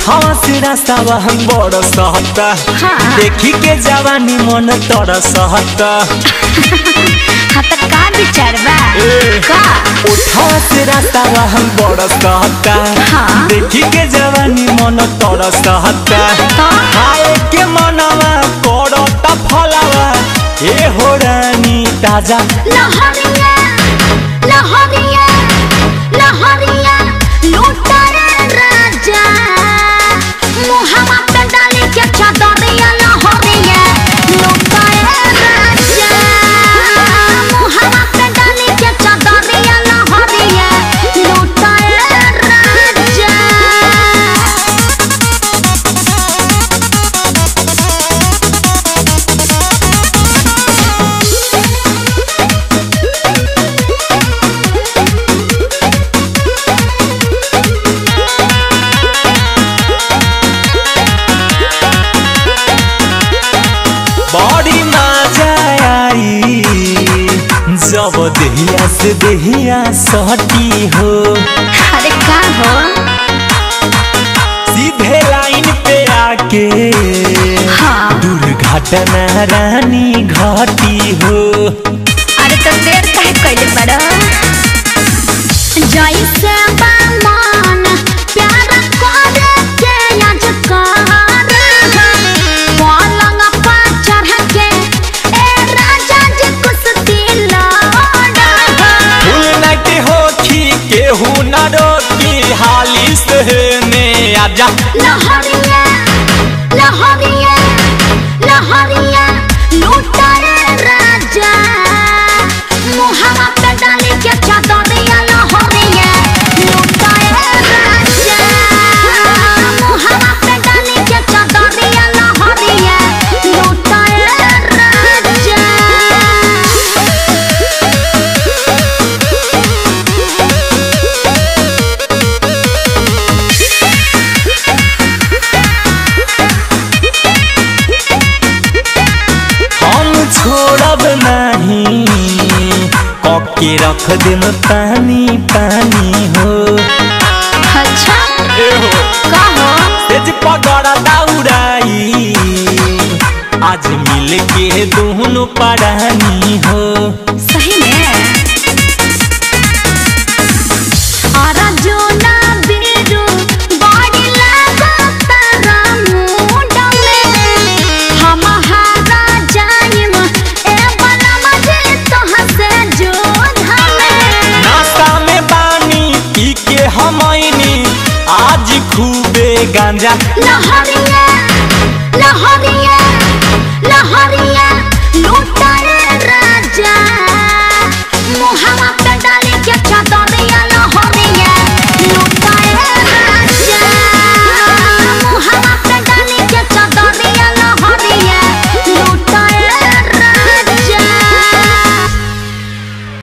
उठावा से रास्तावा हम बड़ सहता हाँ। देखी के जवानी मन तर सहता हाँ तो का विचार बा ए। का उठावा से रास्तावा हम बड़ सहता हाँ। देखी के जवानी मन तर सहता तो? खाए के मनवा करता फलावा ए हो रानी ताजा लहरिया लहरिया लहरिया लूटारा राजा मुहावा पे डाली के चादरिया लहरिया लूटारा राजा मुहावा पे डाली के चादरिया लहरिया लूटारा राजा बड़ी मजा आई जब देहिया से देहिया सटी हो अरे का हो सीधे लाइन पे आके हाँ दुर्घटना रानी घटी हो अरे तो देर काहे कइले बड़ जैसे बामन प्यार करे के आज कर पलंग पर चढ़ के ए राजा जी कुश्ती लड़ फुल नाइट होखी केहू न रोकी हाली से में आजा लहरिया लहरिया लहरिया लूटारे राजा मुहावा पे डाली के चादरिया लहरिया लूटारे राजा मुहावा पे डाली के चादरिया लहरिया लूटारे राजा हम छोड़ब नहीं कके रख देम पानी पानी हो अच्छा ए हो का हो तेज पगड़ दौड़ाई आज मिल के दोनों पढ़ानी हो सही में आरा जो ना बिरु बॉडी लागता रामुड में हम हारा जाइम ए बला मजे तोह से जोधा में नाश्ता में पानी पी के हमनी आज खूबे गांजा लहरिया लहरिया लहरिया